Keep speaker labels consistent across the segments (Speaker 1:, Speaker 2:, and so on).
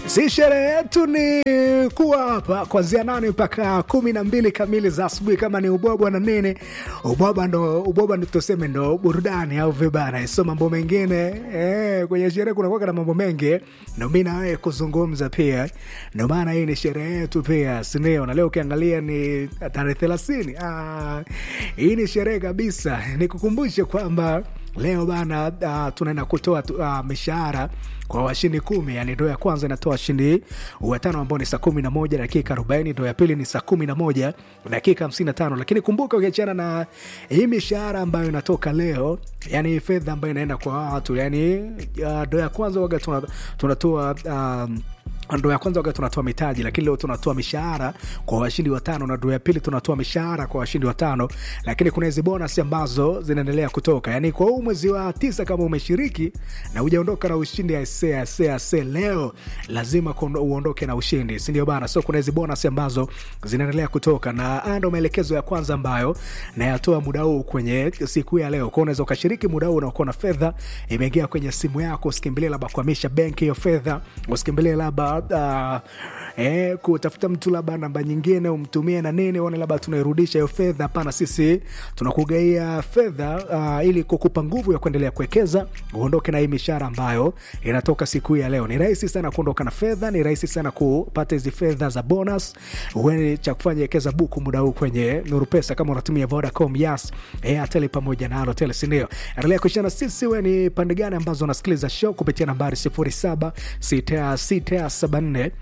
Speaker 1: si sherehe yetu ni kuwa hapa kuanzia nane mpaka kumi na mbili kamili za asubuhi. Kama ni ubwabwa na nini, ubwabwa ndo ubwabwa ndo tuseme ndo burudani au vibana, so mambo mengine eh, kwenye sherehe kunakuwa na mambo mengi, ndo mi na wewe kuzungumza pia, ndo maana hii ni sherehe yetu pia, sindio? Na leo ukiangalia ni tarehe thelathini. Ah, hii ni sherehe kabisa. Nikukumbushe kwamba leo bana, uh, tunaenda kutoa uh, mishahara kwa washindi kumi. Yani ndo ya kwanza inatoa washindi watano ambao ni saa kumi na moja dakika arobaini. Ndo ya pili ni saa kumi na moja dakika hamsini na tano. Lakini kumbuka, ukiachana na hii mishahara ambayo inatoka leo, yani fedha ambayo inaenda kwa watu, yani ndo uh, ya kwanza waga tunatoa um, ndo ya kwanza waga tunatoa mitaji, lakini leo tunatoa mishahara kwa washindi watano, na ndo ya pili tunatoa mishahara kwa washindi watano, lakini kuna hizi bonus ambazo zinaendelea kutoka. Yani kwa huu mwezi wa tisa, kama umeshiriki na ujaondoka na ushindi ase ase ase, leo lazima uondoke na ushindi, si ndio bana? So kuna hizi bonus ambazo zinaendelea kutoka, na haya ndo maelekezo ya kwanza ambayo nayatoa muda huu kwenye siku ya leo. Kwa unaweza ukashiriki muda huu unakuwa na fedha imeingia kwenye simu yako, usikimbilie labda kuhamisha benki hiyo fedha, usikimbilie labda Uh, eh, kutafuta mtu labda namba nyingine umtumie na nini, one labda tunairudisha hiyo fedha. Hapana, sisi tunakugaia fedha uh, ili kukupa nguvu ya kuendelea kuwekeza, uondoke na hii mishahara ambayo inatoka siku hii ya leo. Ni rahisi sana kuondoka na fedha, ni rahisi sana kupata hizi fedha za bonus. Uwe cha kufanya wekeza buku muda huu kwenye Nuru Pesa kama unatumia Vodacom, Yas, Airtel pamoja na Halotel, si ndio? Endelea kushana sisi. We ni pande gani ambazo unasikiliza show kupitia nambari 076674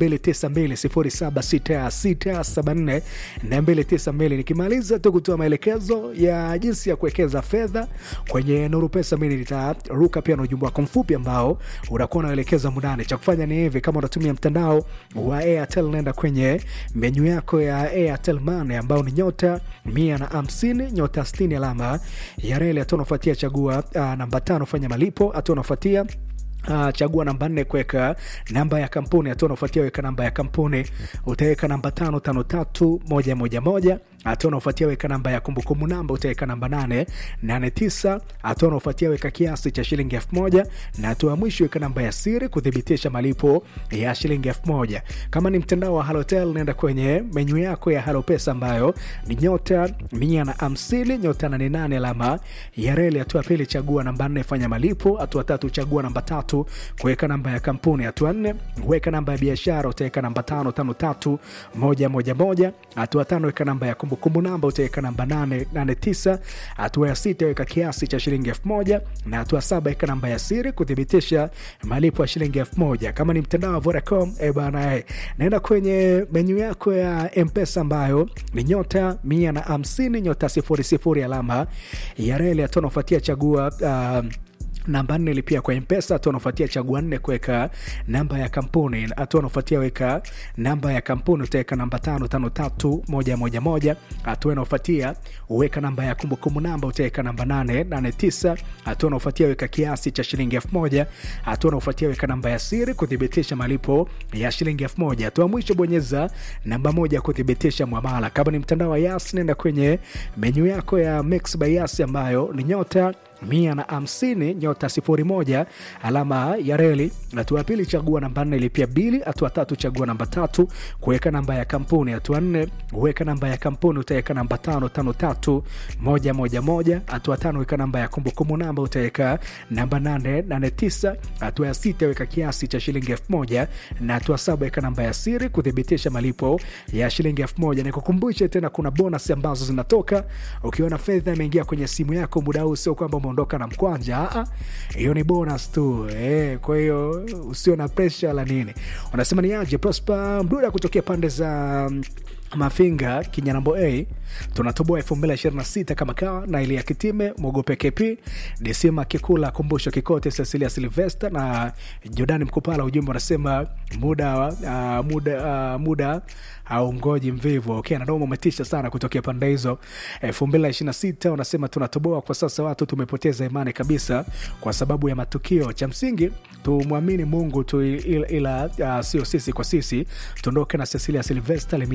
Speaker 1: 292 nikimaliza tu kutoa maelekezo ya jinsi ya kuwekeza fedha kwenye Nuru Pesa, mimi nitaruka pia na ujumbe wako mfupi ambao unakuwa unaelekeza mundani. Cha kufanya ni hivi, kama unatumia mtandao wa Airtel, nenda kwenye menyu yako ya Airtel Money ambao ni nyota mia na hamsini nyota sitini alama ya reli, hatua unafuatia chagua uh, namba tano fanya malipo, hatua unafuatia Uh, chagua namba nne kuweka namba ya kampuni. Hatua unaofuatia weka namba ya kampuni, utaweka namba tano tano tatu moja moja moja. Hatua unaofuatia weka namba ya kumbukumbu namba, utaweka namba nane nane tisa. Hatua unaofuatia weka kiasi cha shilingi elfu moja na hatua ya mwisho weka namba ya siri kuthibitisha malipo ya shilingi elfu moja. Kama ni mtandao wa Halotel, nenda kwenye menyu yako ya Halo Pesa ambayo ni nyota mia na hamsini nyota nane nane alama ya reli. Hatua ya pili chagua namba nne fanya malipo. Hatua tatu chagua namba tatu kuweka namba ya kampuni. Hatua nne weka namba ya biashara, utaweka namba tano tano tatu moja moja moja. Hatua tano weka namba ya kumbukumbu namba, utaweka namba nane nane tisa. Hatua ya sita weka kiasi cha shilingi elfu moja na hatua saba weka namba ya siri kuthibitisha malipo ya shilingi elfu moja. Kama ni mtandao wa Vodacom e bana e, naenda kwenye menyu yako ya Mpesa ambayo ni nyota mia na hamsini nyota sifuri sifuri alama ya reli. Hatua unafuatia chagua uh, namba nne lipia kwa Mpesa. Hatua unafuatia chagua nne kuweka namba ya kampuni. Hatua unafuatia weka namba ya kampuni, utaweka namba tano tano tatu moja moja moja. Hatua inaofuatia uweka namba ya kumbukumbu namba, utaweka namba nane nane tisa. Hatua unaofuatia weka kiasi cha shilingi elfu moja. Hatua unaofuatia weka namba ya siri kuthibitisha malipo ya shilingi elfu moja. Hatua mwisho bonyeza namba moja kuthibitisha mwamala. Kama ni mtandao wa Yas, nenda kwenye menyu yako ya Mix by Yas ambayo ni nyota mia na hamsini nyota sifuri moja alama ya reli. Hatua ya pili chagua namba nne ilipia bili. Hatua tatu chagua namba tatu kuweka namba ya kampuni. Hatua nne uweka namba ya kampuni, utaweka namba tano tano tatu moja moja moja. Hatua tano weka namba ya kumbukumbu namba, utaweka namba nane nane tisa. Hatua ya sita weka kiasi cha shilingi elfu moja na hatua saba weka namba ya siri kuthibitisha malipo ya shilingi elfu moja. Nikukumbushe tena kuna bonus ambazo zinatoka ukiona fedha imeingia kwenye simu yako muda huu, sio kwamba ondoka na mkwanja, hiyo ni bonus tu eh. Kwa hiyo usio na presha la nini. Unasema ni aje Prosper Mduda kutokea pande za Mafinga Kinyanambo A, tunatoboa elfu mbili ishirini na sita kama kawa na ili ya Kitime Mogope KP Disima Kikula Kumbusho Kikote Cecilia Silvester na Jordani Mkupala. Ujumbe unasema muda uh, muda uh, muda au ngoji mvivu. Okay, na ndomo umetisha sana kutokea pande hizo. elfu mbili ishirini na sita unasema tunatoboa kwa sasa, watu tumepoteza imani kabisa kwa sababu ya matukio. Cha msingi tumwamini Mungu tu, ila, ila uh, sio sisi kwa sisi. Tuondoke na Cecilia Silvester Lemija Mwaga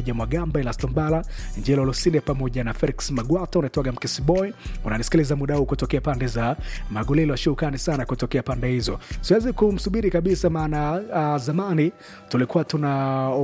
Speaker 1: Mgamba, Elastombala, Njelo Losinde pamoja na Felix Magwato. Unaitwaga Mkisiboy, unanisikiliza muda huu kutokea pande za Magulilo. Shukrani sana kutokea pande hizo. Siwezi kumsubiri kabisa, maana uh, zamani tulikuwa tuna